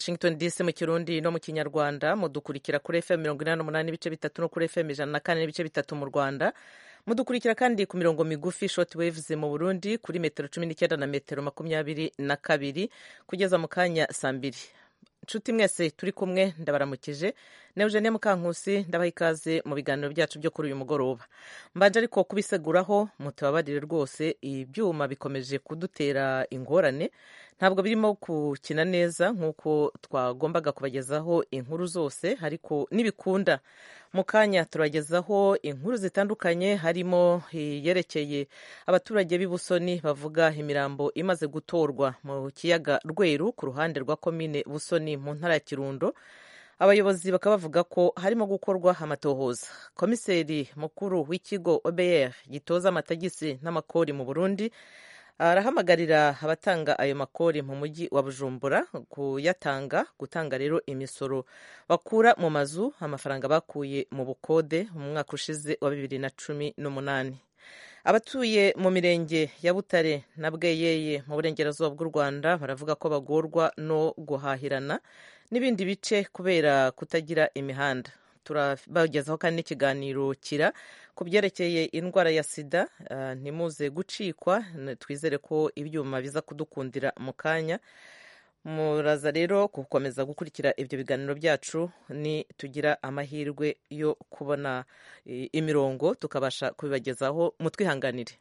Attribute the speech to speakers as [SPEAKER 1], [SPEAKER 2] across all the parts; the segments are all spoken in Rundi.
[SPEAKER 1] washington dc mu kirundi no mu kinyarwanda mudukurikira kuri fm mirongo inani n'umunani n'ibice bitatu no kuri fm ijana na kane n'ibice bitatu mu rwanda mudukurikira kandi ku mirongo migufi short waves mu burundi kuri metero cumi n'icyenda na metero makumyabiri na kabiri kugeza mu kanya saa mbiri nshuti mwese turi kumwe ndabaramukije na eugenie mukankusi ndabaha ikaze mu biganiro byacu byo kuri uyu mugoroba mbanje ariko kubiseguraho mutababarire rwose ibyuma bikomeje kudutera ingorane ntabwo birimo gukina neza nk'uko twagombaga kubagezaho inkuru zose ariko nibikunda mu kanya turagezaho inkuru zitandukanye harimo iyerekeye abaturage b'i busoni bavuga imirambo imaze gutorwa mu kiyaga rweru ku ruhande rwa komine busoni mu ntara ya kirundo abayobozi bakaba bavuga ko harimo gukorwa amatohoza komiseri mukuru w'ikigo obr gitoza amatagisi n'amakori mu burundi arahamagarira abatanga ayo makori mu mujyi wa bujumbura kuyatanga gutanga rero imisoro bakura mu mazu amafaranga bakuye mu bukode mu mwaka ushize wa bibiri na cumi n'umunani abatuye mu mirenge ya butare na bweyeye mu burengerazuba bw'u rwanda baravuga ko bagorwa no guhahirana n'ibindi bice kubera kutagira imihanda turabagezaho kandi n'ikiganiro kira ku byerekeye indwara ya sida ntimuze gucikwa twizere ko ibyuma biza kudukundira mu kanya muraza rero gukomeza gukurikira ibyo biganiro byacu ni tugira amahirwe yo kubona imirongo tukabasha kubibagezaho mutwihanganire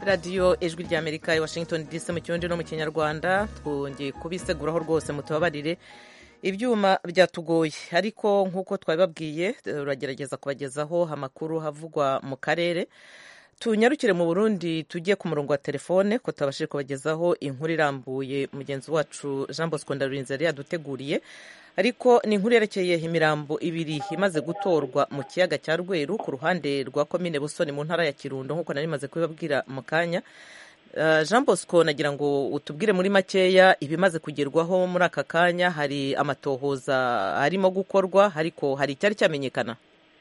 [SPEAKER 1] radiyo ijwi ry'amerika i washington dc mu kirundi no mu kinyarwanda twongeye kubiseguraho rwose mutubabarire ibyuma byatugoye ariko nk'uko twabibabwiye turagerageza kubagezaho amakuru havugwa mu karere tunyarukire mu burundi tujye ku murongo wa telefone ko tubashije kubagezaho inkuru irambuye mugenzi wacu jean bosco ndarurinze yari yaduteguriye ariko ni inkuru yerekeye imirambo ibiri imaze gutorwa mu kiyaga cya rweru ku ruhande rwa komine busoni mu ntara ya kirundo nk'uko nari maze kubibabwira mu kanya jean bosco nagira ngo utubwire muri makeya ibimaze kugerwaho muri aka kanya hari amatohoza arimo gukorwa ariko hari icyari cyamenyekana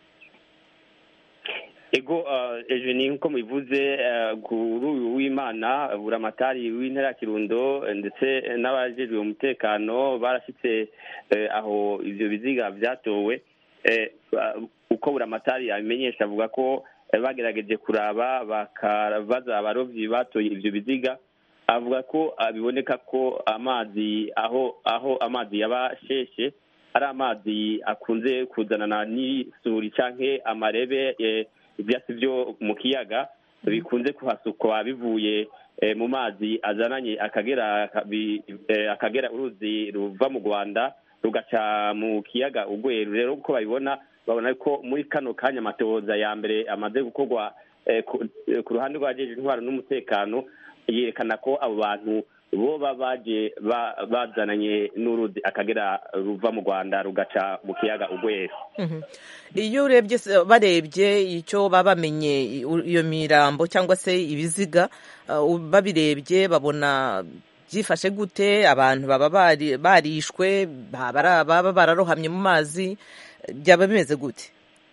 [SPEAKER 2] ego ejo ni nk'uko mubivuze kuri uyu w'imana buramatari w'intara ya kirundo ndetse n'abajejwe umutekano barashyitse aho ibyo biziga byatowe uko buramatari abimenyesha avuga ko bagerageje kuraba bakabaza abarobyi batoye ibyo biziga avuga ko biboneka ko amazi aho aho amazi yabasheshe ari amazi akunze kuzanana n'isuri cyangwa amarebe ibyatsi byo mu kiyaga bikunze kuhasukwa bivuye mu mazi azananye akagera akagera uruzi ruva mu rwanda rugaca mu kiyaga ugweru rero uko babibona babona ko muri kano kanya amatohoza ya mbere amaze gukorwa ku ruhande rw'abajeje intwaro n'umutekano yerekana ko abo bantu boba baje bazananye n'uruzi akagera ruva mu rwanda rugaca mu kiyaga ugweru
[SPEAKER 1] iyo urebye barebye icyo baba bamenye iyo mirambo cyangwa se ibiziga babirebye babona byifashe gute abantu baba barishwe baba bararohamye mu mazi byaba bimeze gute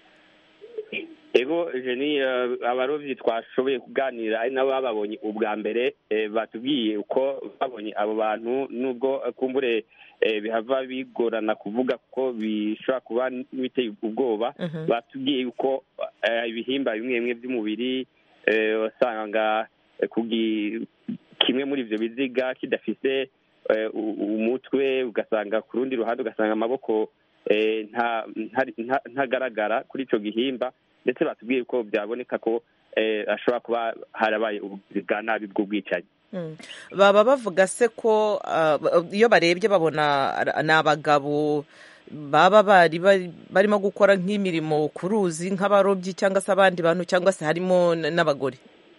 [SPEAKER 2] ego jeni abarobyi twashoboye kuganira ari nabo bababonye ubwa mbere batubwiye uko babonye abo bantu nubwo kumbure bihava bigorana kuvuga kuko bishobora kuba biteye ubwoba batubwiye yuko ibihimba bimwe bimwe by'umubiri wasanga kimwe muri ibyo biziga kidafise umutwe ugasanga ku rundi ruhande ugasanga amaboko ntagaragara kuri icyo gihimba ndetse batubwiye ko byaboneka ko hashobora kuba harabaye ubugizi bwa nabi bw'ubwicanyi
[SPEAKER 1] baba bavuga se ko iyo barebye babona ni abagabo baba bari barimo gukora nk'imirimo ku ruzi nk'abarobyi cyangwa se abandi bantu cyangwa se harimo n'abagore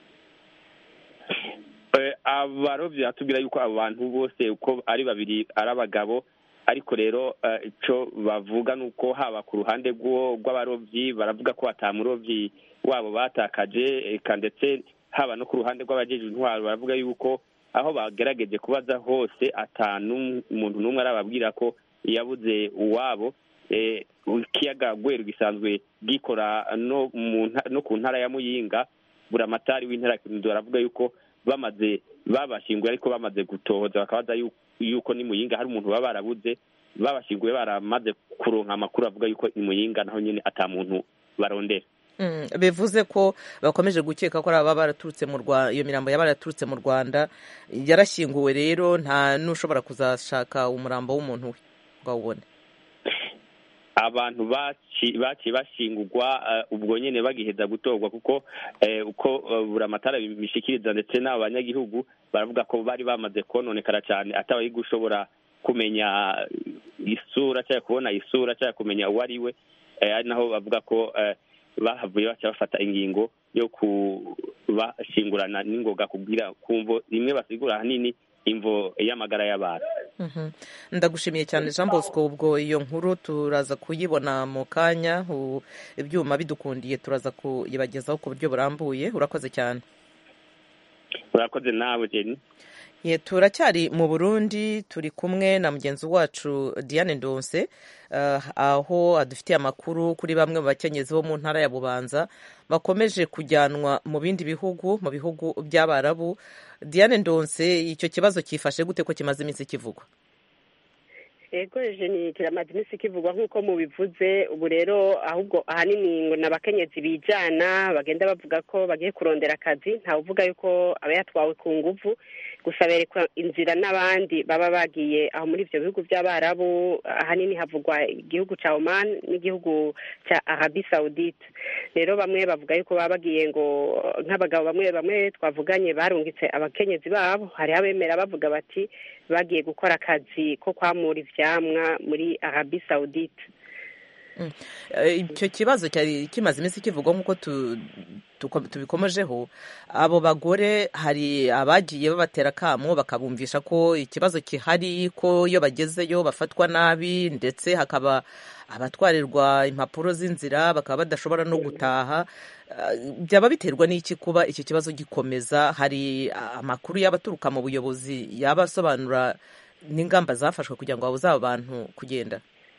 [SPEAKER 2] abarobyi batubwira yuko abo bantu bose uko ari babiri ari abagabo ariko rero icyo bavuga ni uko haba ku ruhande rw'abarobyi baravuga ko batamurobyi wabo batakaje eka ndetse haba no ku ruhande rw'abajeje intwaro baravuga yuko aho bagerageje kubaza hose atanu umuntu n'umwe arababwira ko yabuze uwabo ikiyaga gweru gisanzwe gikora no ku ntara ya muyinga buramatari w'intara baravuga yuko bamaze babashyinguye ariko bamaze gutohoza bakabaza yuko ni muyinga hari umuntu baba barabuze babashyinguye baramaze kuronka amakuru avuga yuko ni muyinga naho nyine ata muntu barondera
[SPEAKER 1] bivuze ko bakomeje gukeka ko baba baraturutse mu rwanda iyo mirambo yaba yaraturutse mu rwanda yarashyinguwe rero nta n'ushobora kuzashaka umurambo w'umuntu we ngo awubone
[SPEAKER 2] abantu baciye bashingurwa ubwo nyine bagiheza gutorwa kuko uko buramatara bimishikiriza ndetse n'abo banyagihugu baravuga ko bari bamaze kononekara cyane atabaye gushobora kumenya isura cyangwa kubona isura cyangwa kumenya uwo ari we ari naho bavuga ko bahavuye baca bafata ingingo yo kubashingurana n'ingoga kubwira kumvo rimwe basigura ahanini imvo y'amagara y'abantu
[SPEAKER 1] ndagushimiye cyane jean bosco ubwo iyo nkuru turaza kuyibona mu kanya ibyuma bidukundiye turaza kuyibagezaho ku buryo burambuye urakoze cyane
[SPEAKER 2] urakoze nawe jeni
[SPEAKER 1] turacyari mu burundi turi kumwe na mugenzi wacu diane ndonse aho adufitiye amakuru kuri bamwe mu bakenyezi bo mu ntara ya bubanza bakomeje kujyanwa mu bindi bihugu mu bihugu by'abarabu diane ndonse icyo kibazo cyifashe gute ko kimaze iminsi kivugwa
[SPEAKER 3] ego jeni kiramaze iminsi kivugwa nk'uko mubivuze ubu rero ahubwo ahanini ngo ni abakenyezi bijana bagenda bavuga ko bagiye kurondera akazi ntawe uvuga yuko aba yatwawe ku nguvu gusa berekwa inzira n'abandi baba bagiye aho muri ibyo bihugu by'abarabu ahanini havugwa igihugu cya oman n'igihugu cya arabi saudite rero bamwe bavuga yuko baba bagiye ngo nk'abagabo bamwe bamwe twavuganye barungitse abakenyezi babo hariho abemera bavuga bati bagiye gukora akazi ko kwamura ivyamwa muri arabi saudite
[SPEAKER 1] icyo kibazo cyari kimaze iminsi kivugwa nk'uko tubikomejeho abo bagore hari abagiye babatera akamo bakabumvisha ko ikibazo gihari ko iyo bagezeyo bafatwa nabi ndetse hakaba abatwarirwa impapuro z'inzira bakaba badashobora no gutaha byaba biterwa n'iki kuba iki kibazo gikomeza hari amakuru y'abaturuka mu buyobozi yaba asobanura n'ingamba zafashwe kugira ngo babuze abo bantu kugenda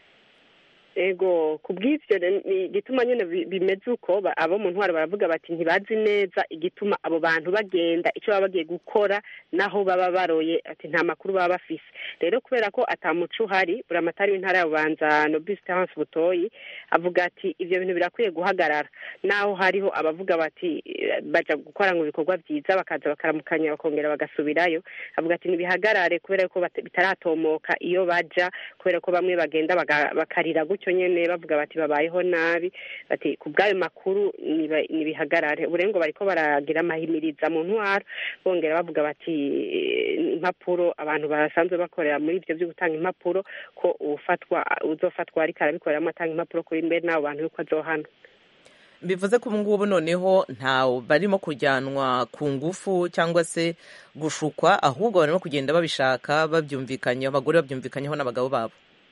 [SPEAKER 3] ego ku bw'ibyo igituma nyine bimeze uko abo mu ntwaro baravuga bati ntibazi neza igituma abo bantu bagenda icyo baba bagiye gukora naho baba baroye ati nta makuru baba bafise rero kubera ko atamuco uhari buramatari w'intara ya bubanza nobisi terance butoyi avuga ati ibyo bintu birakwiye guhagarara naho hariho abavuga bati bajya gukora ngo ibikorwa byiza bakaza bakaramukanya bakongera bagasubirayo avuga ati ntibihagarare kubera ko bitaratomoka iyo bajya kubera ko bamwe bagenda bakarira gutyo nyine bavuga bati babayeho nabi bati ku bw'ayo makuru ntibihagarare uburengo bariko baragira amahimiriza mu ntwaro bongera bavuga bati impapuro abantu basanzwe bakorera muri ibyo byo gutanga impapuro ko ufatwa uzofatwa ariko arabikoreramo atanga impapuro kuri mbere n'abo bantu yuko azohana
[SPEAKER 1] bivuze ko ubu ngubu noneho ntawe barimo kujyanwa ku ngufu cyangwa se gushukwa ahubwo barimo kugenda babishaka babyumvikanyeho abagore babyumvikanyeho n'abagabo babo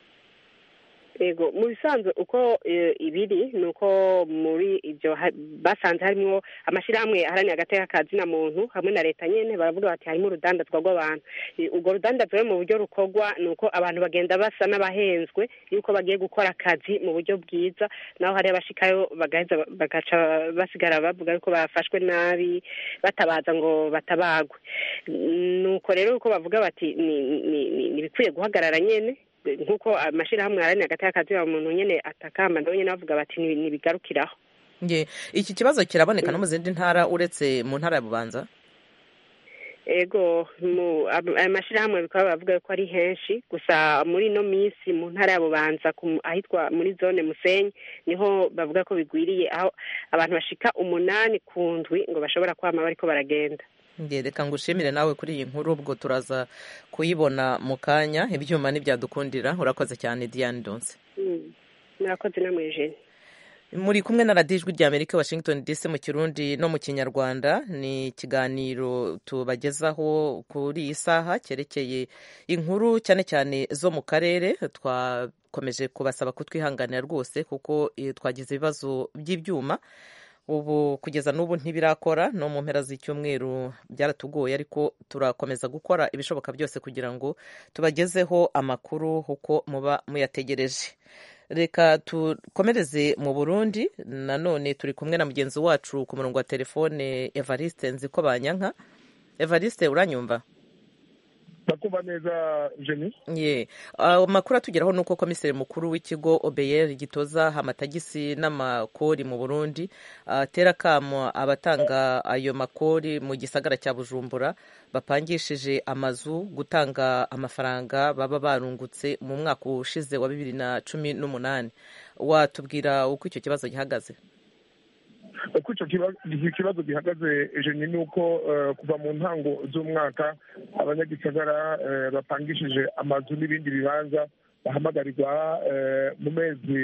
[SPEAKER 3] yego mu bisanzwe uko ibiri ni uko muri ibyo basanze harimo amashyirahamwe aharanira agateka kazina muntu hamwe na leta nyine baravuga bati harimo urudandazwa rw'abantu urwo rudandazwa rero mu buryo rukorwa ni uko abantu bagenda basa n'abahenzwe yuko bagiye gukora akazi mu buryo bwiza naho hari abashikayo bagaca basigara bavuga yuko bafashwe nabi batabaza ngo batabagwe ni uko rero uko bavuga bati ni ibikwiye guhagarara nyine nk'uko amashyirahamwe aharanira agateka kazina muntu nyine atakamba nabo nyine bavuga bati ntibigarukiraho
[SPEAKER 1] iki kibazo kiraboneka no mu zindi ntara uretse mu ntara ya bubanza
[SPEAKER 3] ego aya mashyirahamwe bikaba bavuga ko ari henshi gusa muri ino minsi mu ntara ya bubanza ahitwa muri zone musenyi niho bavuga ko bigwiriye aho abantu bashika umunani ku ndwi ngo bashobora kwama bariko baragenda
[SPEAKER 1] reka ngushimire nawe kuri iyi nkuru ubwo turaza kuyibona mu kanya ibyuma ntibyadukundira urakoze cyane diane donse
[SPEAKER 3] murakoze namwe jene
[SPEAKER 1] muri kumwe na radiyo ijwi rya amerika washington dc mu kirundi no mu kinyarwanda ni ikiganiro tubagezaho kuri iyi saha cyerekeye inkuru cyane cyane zo mu karere twakomeje kubasaba kutwihanganira rwose kuko twagize ibibazo by'ibyuma ubu kugeza n'ubu ntibirakora no mu mpera z'icyumweru byaratugoye ariko turakomeza gukora ibishoboka byose kugira ngo tubagezeho amakuru uko muba muyategereje reka tukomereze mu burundi nanone turi kumwe na mugenzi wacu ku murongo wa telefone evariste nziko banyanka evariste uranyumva
[SPEAKER 4] ndakumva neza jeni
[SPEAKER 1] ye amakuru atugeraho ni uko komiseri mukuru w'ikigo obeyeri gitoza amatagisi n'amakori mu burundi atera akamo abatanga ayo makori mu gisagara cya bujumbura bapangishije amazu gutanga amafaranga baba barungutse mu mwaka ushize wa bibiri na cumi n'umunani watubwira uko icyo kibazo gihagaze
[SPEAKER 4] uko icyo kibazo gihagaze jeni ni uko kuva mu ntango z'umwaka abanyagisagara bapangishije amazu n'ibindi bibanza bahamagarirwa mu mezi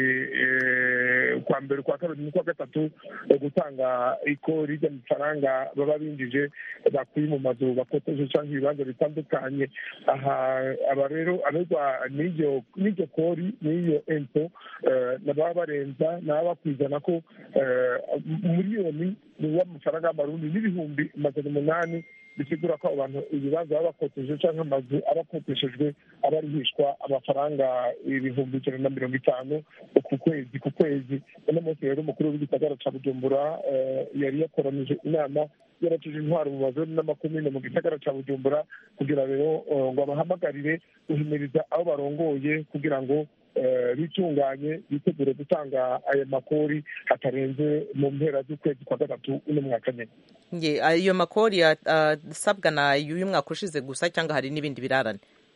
[SPEAKER 4] kwa mbere kwa kabiri n'ukwa gatatu gutanga ikori ry'amafaranga baba binjije bakuye mu mazu bakoteje cyangwa ibibanza bitandukanye aha aba rero aberwa n'iryo kori n'iyo empo baba barenza naba bakwizana ko miliyoni w'amafaranga y'amarundi n'ibihumbi magana umunani bisigura ko abo bantu ibibanza baba bakoteje cyangwa amazu aba akoteshejwe aba arihishwa amafaranga ibihumbi ijana na mirongo itanu ku kwezi ku kwezi uno munsi rero umukuru w'igisagara ca bujumbura yari yakoranije inama yaratuje intwaro mu mazoni n'amakomine mu gisagara ca bujumbura kugira rero ngo abahamagarire guhimiriza abo barongoye kugira ngo bitunganye bitegure gutanga aya makori hatarenze mu mpera z'ukwezi kwa gatatu uno mwaka nyine
[SPEAKER 1] ayo makori asabwa na y'uyu mwaka ushize gusa cyangwa hari n'ibindi birarane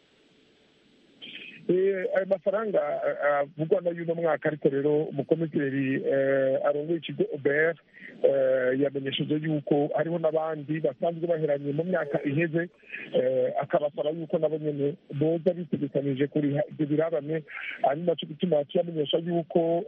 [SPEAKER 4] ayo mafaranga avugwa na y'uno mwaka ariko rero umukomiseri arongoye ikigo obert yamenyesheje yuko hariho n'abandi basanzwe baheranye mu myaka iheze akabasaba yuko nabo nyine boza bitegekanije kuriha ibyo birarane ari nacyo gituma kiyamenyesha yuko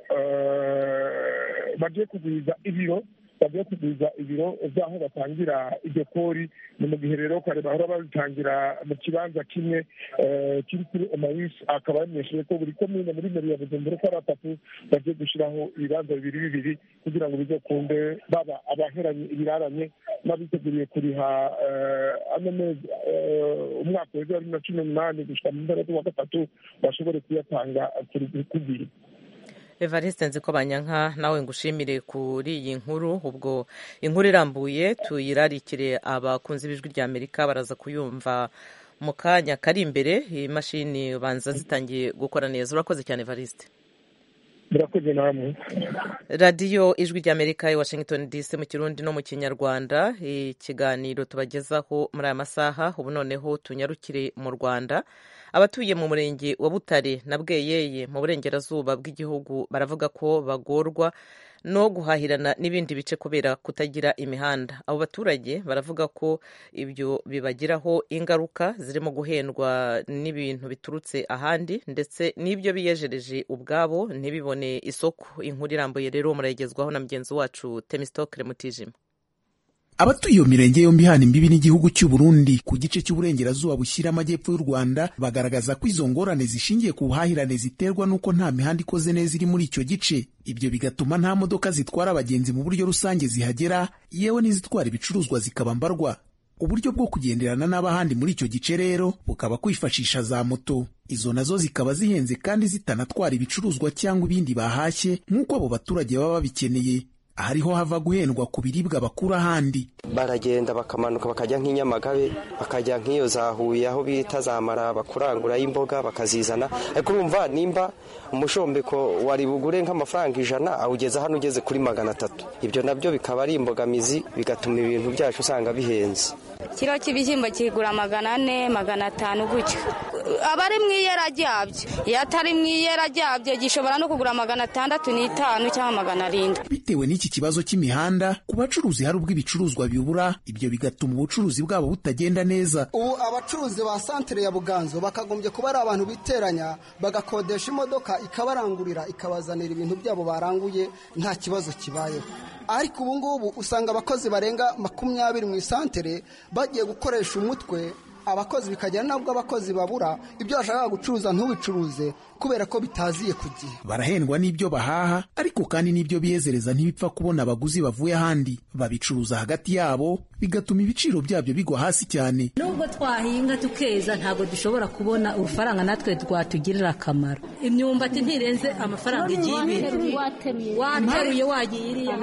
[SPEAKER 4] bagiye kugwiza ibiro bagiye kugwiza ibiro by'aho batangira iryo kori ni mu gihe rero kare bahora babitangira mu kibanza kimwe kiri kuri omawisi akaba yamenyesheje ko buri komine muri meri ya bujumbura uko ari atatu bagiye gushyiraho ibibanza bibiri bibiri kugira ngo bizokunde baba abaheranye ibiraranye n'abiteguriye kuriha ano mezi umwaka w'ejo wa bibiri na cumi n'umunani gushyira mu mpera z'uwa gatatu bashobore kuyatanga ku gihe
[SPEAKER 1] evariste nzi ko banyanka nawe ngushimire kuri iyi nkuru ubwo inkuru irambuye tuyirarikire abakunzi b'ijwi rya amerika baraza kuyumva mu kanya kari imbere imashini ubanza zitangiye gukora neza urakoze cyane evariste
[SPEAKER 4] murakoze namwe
[SPEAKER 1] radiyo ijwi rya amerika i washington dc mu kirundi no mu kinyarwanda ikiganiro tubagezaho muri aya masaha ubu noneho tunyarukire mu rwanda abatuye mu murenge wa butare na bweyeye mu burengerazuba bw'igihugu baravuga ko bagorwa no guhahirana n'ibindi bice kubera kutagira imihanda abo baturage baravuga ko ibyo bibagiraho ingaruka zirimo guhendwa n'ibintu biturutse ahandi ndetse n'ibyo biyejereje ubwabo ntibibone isoko inkuru irambuye rero murayigezwaho na mugenzi wacu temisitokere mutijima
[SPEAKER 5] abatuye iyo mirenge yombi hana imbibi n'igihugu cy'u Burundi ku gice cy'uburengerazuba bushyira amajyepfo y'u Rwanda bagaragaza ko izo ngorane zishingiye ku buhahirane ziterwa n'uko nta mihanda ikoze neza iri muri icyo gice ibyo bigatuma nta modoka zitwara abagenzi mu buryo rusange zihagera yewe n'izitwara ibicuruzwa zikaba mbarwa uburyo bwo kugenderana n'abahandi muri icyo gice rero bukaba kwifashisha za moto izo nazo zikaba zihenze kandi zitanatwara ibicuruzwa cyangwa ibindi bahashye nk'uko abo baturage baba babikeneye ahariho hava guhendwa ku biribwa bakura ahandi
[SPEAKER 6] baragenda bakamanuka bakajya nk'inyamagabe bakajya nk'iyo za huye aho bita za maraba kurangurayo imboga bakazizana ariko urumva nimba umushombeko wari bugure nk'amafaranga ijana awugeza hano ugeze kuri magana atatu ibyo nabyo bikaba ari imbogamizi bigatuma ibintu byacu usanga bihenze
[SPEAKER 7] kiro cy'ibishyimbo kigura magana ane magana atanu gutyo aba ari mu iyera ryabyo iyo atari mu iyera ryabyo gishobora no kugura magana atandatu n'itanu cyangwa magana arindwi
[SPEAKER 5] bitewe n'iki kibazo cy'imihanda ku bacuruzi hari ubwo ibicuruzwa bibura ibyo bigatuma ubucuruzi bwabo butagenda neza
[SPEAKER 8] ubu abacuruzi ba santere ya buganzo bakagombye kuba ari abantu biteranya bagakodesha imodoka ikabarangurira ikabazanira ibintu byabo baranguye nta kibazo kibayeho ariko ubu ngubu usanga abakozi barenga makumyabiri mu isantere bagiye gukoresha umutwe abakozi bikagera nabwo abakozi babura ibyo bashaka gucuruza ntubicuruze kubera ko bitaziye ku gihe
[SPEAKER 5] barahendwa n'ibyo bahaha ariko kandi n'ibyo biyezereza ntibipfa kubona abaguzi bavuye ahandi babicuruza hagati yabo bigatuma ibiciro byabyo bigwa hasi cyane
[SPEAKER 9] nubwo twahinga tukeza ntabwo dushobora kubona urufaranga natwe rwatugirira akamaro imyumbati ntirenze amafaranga igihumbi wateruye wagiye iriya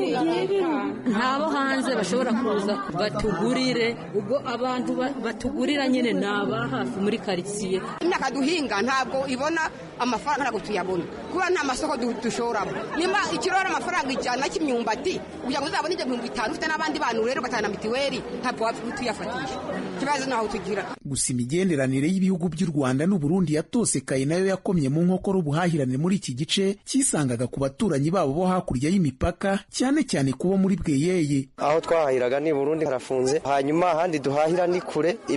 [SPEAKER 9] ntabo hanze bashobora kuza batugurire ubwo abantu batugurira nyine ni aba hafi muri karitsiye
[SPEAKER 10] imyaka duhinga ntabwo ibona amafaranga ntabwo tuyabona kuba nta masoko dushoramo nimba ikiro ari amafaranga ijana cy'imyumbati kugira ngo uzabone ibyo bihumbi bitanu ufite n'abandi bantu rero ugatanga na mitiweli ntabwo wapfa tuyafatisha ikibazo ntaho tugira
[SPEAKER 5] gusa imigenderanire y'ibihugu by'u rwanda n'uburundi yatosekaye nayo yakomye mu nkokora ubuhahirane muri iki gice cyisangaga ku baturanyi babo bo hakurya y'imipaka cyane cyane kubo muri bweyeye
[SPEAKER 6] aho twahahiraga ni burundi harafunze hanyuma ahandi duhahira ni kure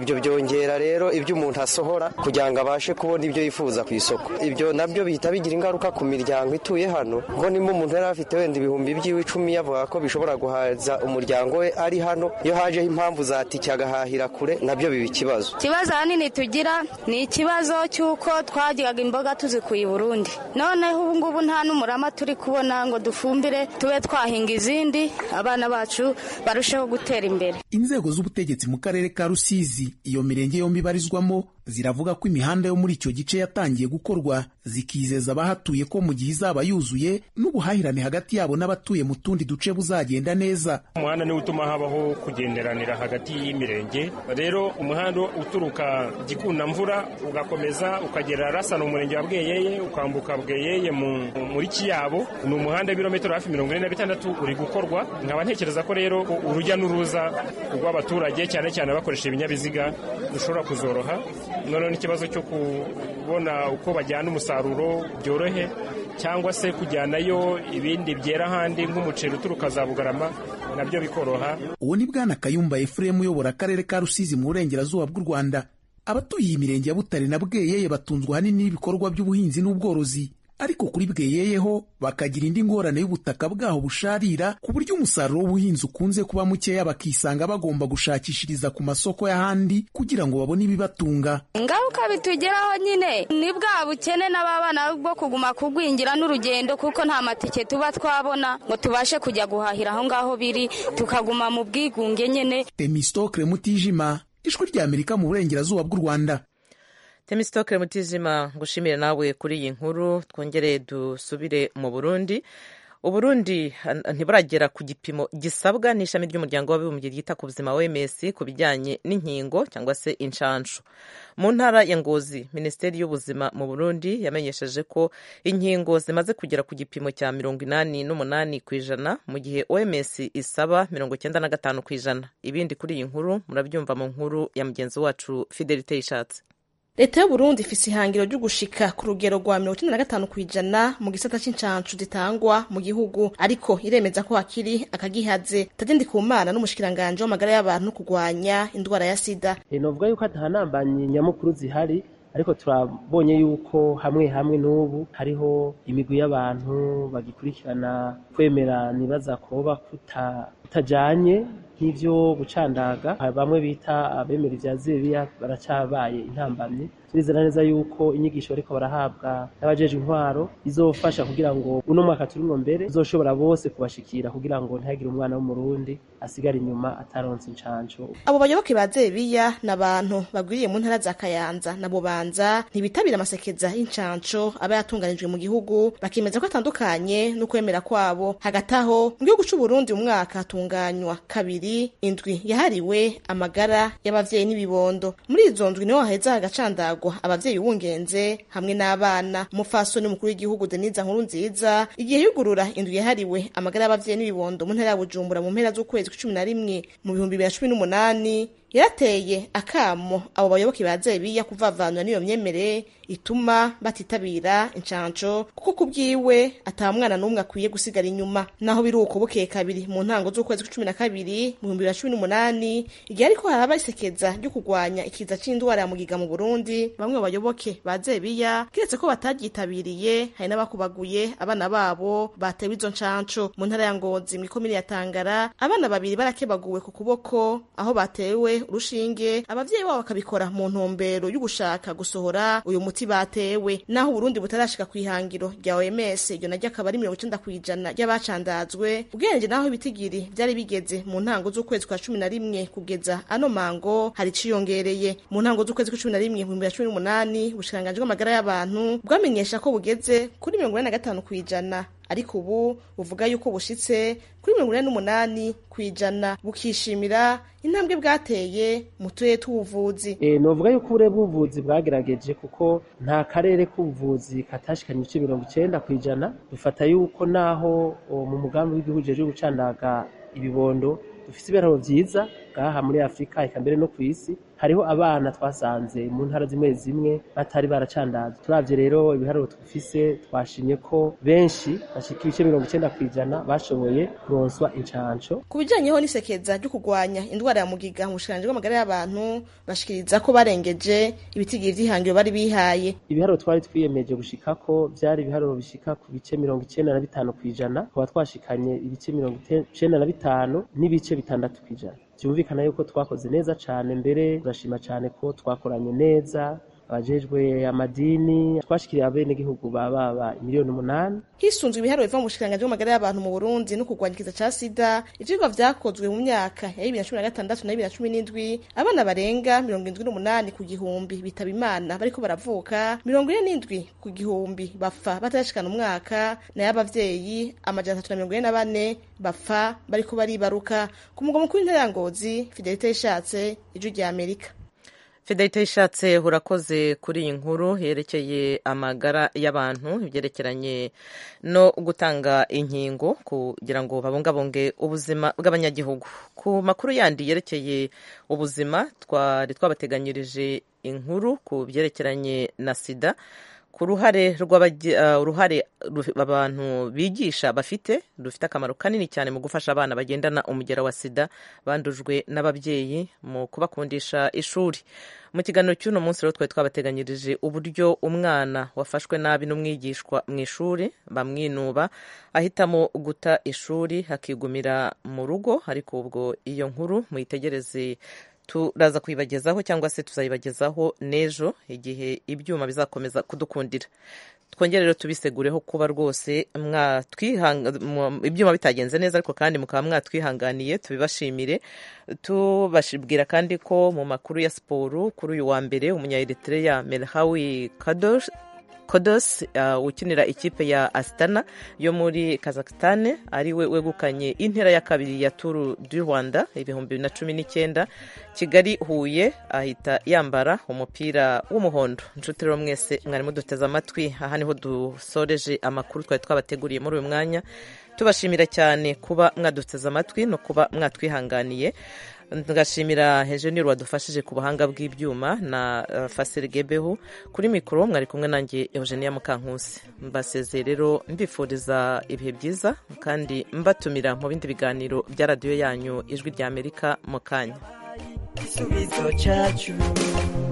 [SPEAKER 6] ibyo byongera rero ibyo umuntu asohora kugira ngo abashe kubona ibyo yifuza ku isoko ibyo nabyo bihita bigira ingaruka ku miryango ituye hano ngo nimba umuntu yari afite wenda ibihumbi by'iwe icumi yavuga ko bishobora guhaza umuryango we ari hano iyo hajeho impamvu za tike agahahira kure nabyo biba ikibazo
[SPEAKER 7] ikibazo ahanini tugira ni ikibazo cy'uko twagiraga imboga tuzikuye i burundi noneho ubu ngubu nta n'umurama turi kubona ngo dufumbire tube twahinga izindi abana bacu barusheho gutera imbere
[SPEAKER 5] inzego z'ubutegetsi mu karere ka rusizi iyo mirenge yombi ibarizwamo ziravuga ko imihanda yo muri icyo gice yatangiye gukorwa zikizeza abahatuye ko mu gihe izaba yuzuye n'ubuhahirane hagati yabo n'abatuye mu tundi duce buzagenda neza
[SPEAKER 11] umuhanda niwo utuma habaho kugenderanira hagati y'imirenge rero umuhanda uturuka gikundamvura ugakomeza ukagera rasana umurenge wa bweyeye ukambuka bweyeye muri kiyabo ni umuhanda w'ibirometero hafi mirongo ine na bitandatu uri gukorwa nkaba ntekereza ko rero urujya n'uruza rw'abaturage cyane cyane bakoresha ibinyabiziga rushobora kuzoroha noneho n'ikibazo cyo kubona uko bajyana umusaruro byorohe cyangwa se kujyanayo ibindi byera ahandi nk'umuceri uturuka za bugarama nabyo bikoroha
[SPEAKER 5] uwo ni bwana kayumba efuremu uyobora akarere ka rusizi mu burengerazuba bw'u rwanda abatuye iyi mirenge ya butare na bweyeye batunzwe ahanini n'ibikorwa by'ubuhinzi n'ubworozi ariko kuri bweyeyeho bakagira indi ngorane y'ubutaka bwaho busharira ku buryo umusaruro w'ubuhinzi ukunze kuba mukeya bakisanga bagomba gushakishiriza ku masoko y'ahandi kugira ngo babone ibibatunga
[SPEAKER 7] ingaruka bitugeraho nyine ni bwa bukene n'ababana bwo kuguma kugwingira n'urugendo kuko nta matike tuba twabona ngo tubashe kujya guhahira aho ngaho biri tukaguma mu bwigunge nyine
[SPEAKER 5] temistokre mutijima ijwi ry'amerika mu burengerazuba bw'u rwanda
[SPEAKER 1] temisitokere mutizima ngushimire nawe kuri iyi nkuru twongere dusubire mu burundi uburundi ntiburagera ku gipimo gisabwa n'ishami ry'umuryango w'abibumbye ryita ku buzima wms ku bijyanye n'inkingo cyangwa se inshanshu mu ntara ya ngozi minisiteri y'ubuzima mu burundi yamenyesheje ko inkingo zimaze kugera ku gipimo cya mirongo inani n'umunani ku ijana mu gihe oms isaba mirongo icyenda na gatanu ku ijana ibindi kuri iyi nkuru murabyumva mu nkuru ya mugenzi wacu fidelite yishatse
[SPEAKER 12] leta y'uburundi ifise ihangiro ryo gushika ku rugero rwa mirongo icenda na gatanu kw'ijana mu gisata c'incancu zitangwa mu gihugu ariko iremeza ko hakiri akagihaze tagende ku mana n'umushikiranganje w'amagara y'abantu no kurwanya indwara ya sida
[SPEAKER 13] novuga yuko atahanambanyi nyamukuru zihari ariko turabonye yuko hamwe hamwe n'ubu hariho imigwi y'abantu bagikurikirana kwemera nibaza koba kutajanye nk'ivyo gucandaga bamwe bita abemera ivya zebiya baracabaye intambamyi turizera neza yuko inyigisho bariko barahabwa n'abajeje intwaro izofasha kugira ngo uno mwaka turimwo mbere uzoshobora bose kubashikira kugira ngo ntihagire umwana w'umurundi asigara inyuma ataronse incanco
[SPEAKER 12] abo bayoboke ba zebiya ni abantu bagwiriye mu ntara za kayanza na bubanza ntibitabira amasekeza y'incanco aba yatunganijwe mu gihugu bakemeza ko atandukanye n'ukwemera kwabo hagati aho mu gihugu c'uburundi umwaka hatunganywa kabiri indwi yahariwe amagara y'abavyeyi n'ibibondo muri izo ndwi niho haheza hagacandagwa abavyeyi b'ubungenze hamwe n'abana umupfasoni mukuru w'igihugu denise nkuru nziza igihe yugurura indwi yahariwe amagara y'abavyeyi n'ibibondo mu ntara ya bujumbura mu mpera z'ukwezi kw'icumi na rimwe mu bihumbi bibiri na cumi n'umunani yarateye akamo abo bayoboke ba zebiya kuvavanura n'iyo myemere ituma batitabira incanco kuko ku bwiwe ata mwana n'umwe akwiye gusigara inyuma naho biri uko bukeye kabiri mu ntango z'ukwezi kw'icumi na kabiri mu bihumbi bibiri na cumi n'umunani igihe ariko haraba isekeza ryo kurwanya ikiza c'indwara ya mugiga mu burundi bamwe mu bayoboke ba zebiya kiretse ko batagyitabiriye hari n'abakubaguye abana babo batewe izo ncanco mu ntara ya ngozi mw'ikomine ya tangara abana babiri barakebaguwe ku kuboko aho batewe urushinge abavyeyi babo bakabikora mu ntumbero y'ugushaka gusohora uyu muti batewe naho uburundi butarashika ku ihangiro rya oms iryo naryo akaba ari mirongo icenda kw'ijana ry'abacandazwe ubwenge naho ibitigiri vyari bigeze mu ntango z'ukwezi kwa cumi na rimwe kugeza ano mango hari iciyongereye mu ntango z'ukwezi kwa cumi na rimwe mu bihumbi bibiri na cumi n'umunani ubushikiranganji bw'amagara y'abantu bwamenyesha ko bugeze kuri mirongo ine na gatanu kw'ijana ariko ubu buvuga yuko bushitse kuri mirongo ine n'umunani kw'ijana bukishimira intambwe bwateye mu turere tw'ubuvuzi
[SPEAKER 13] e, novuga yuko ubure bw'ubuvuzi bwagerageje kuko nta karere k'ubuvuzi katashikanye ibice mirongo icenda kw'ijana dufata yuko naho mu mugambi w'igihugu jeje gucandaga ibibondo dufise ibiharuro vyiza ngaha muri afurika eka mbere no kw'isi hariho abana twasanze mu ntara zimwe zimwe batari baracandazwa turavye rero ibiharuro twifise twashimye ko benshi bashika ibice mirongo icenda kw'ijana bashoboye kuronswa incanco
[SPEAKER 12] ku bijanyeho n'isekeza ryo kurwanya indwara ya mugiga mu bushikiranganji bw'amagara y'abantu bashikiriza ko barengeje ibitigiri vy'ihangiro bari bihaye
[SPEAKER 13] ibiharuro twari twiyemeje gushikako vyari ibiharuro bishika ku bice mirongo icenda na bitanu kw'ijana tukaba twashikanye ibice mirongo icenda na bitanu n'ibice bitandatu kw'ijana byumvikana yuko twakoze neza cane mbere turashima cane ko twakoranye neza abajejwe amadini twashikiriye abenegihugu baba miliyoni umunani
[SPEAKER 12] hisunzwe ibiharuro biva mu bushikiranganji bw'amagara y'abantu mu burundi no kurwanya ikiza ca sida ivyigwa vyakozwe mu myaka ya bibiri na cumi na gatandatu na bibiri na cumi n'indwi abana barenga mirongo indwi n'umunani ku gihumbi bitaba imana bariko baravuka mirongo ine n'indwi ku gihumbi bapfa batarashikana umwaka nayo abavyeyi amajana atatu na mirongo ine na bane bapfa bariko baribaruka ku mugwa mukuru w'intara ya ngozi fidelite yishatse ijwi rya amerika
[SPEAKER 1] fidelite yishatse urakoze kuri iyi nkuru yerekeye amagara y'abantu ibyerekeranye no gutanga inkingo kugira ngo babungabunge ubuzima bw'abanyagihugu ku makuru yandi yerekeye ubuzima twari twabateganyirije inkuru ku byerekeranye na sida ku ruhare uruhare abantu bigisha bafite rufite akamaro kanini cyane mu gufasha abana bagendana umugera wa sida bandujwe n'ababyeyi mu kubakundisha ishuri mu kiganiro cy'uno munsi rero twari twabateganyirije uburyo umwana wafashwe nabi n'umwigishwa mu ishuri bamwinuba ahitamo guta ishuri hakigumira mu rugo ariko ubwo iyo nkuru muyitegereze turaza kuyibagezaho cyangwa se tuzayibagezaho n'ejo igihe ibyuma bizakomeza kudukundira twongere rero tubisegureho kuba rwose ibyuma bitagenze neza ariko kandi mukaba mwatwihanganiye tubibashimire tubashibwira kandi ko mu makuru ya siporo kuri uyu wa mbere umunyaeritreya melhawi kadosh kodos uh, ukinira ikipe ya Astana yo muri Kazakhstan ari we wegukanye intera ya kabiri ya Tour du Rwanda ibihumbi bibiri na cumi n'icyenda Kigali Huye ahita yambara umupira w'umuhondo inshuti rero mwese mwari muduteze amatwi aha niho dusoreje amakuru twari twabateguriye muri uyu mwanya tubashimira cyane kuba mwaduteze amatwi no kuba mwatwihanganiye ngashimira hejeniri wadufashije ku buhanga bw'ibyuma na uh, fasiri gebeho kuri mikoro mwari kumwe nanjye eugenia mukankusi mbasezeye rero mbifuriza ibihe byiza kandi mbatumira mu bindi biganiro bya radiyo yanyu ijwi rya amerika mu kanya
[SPEAKER 14] igisubizo cyacu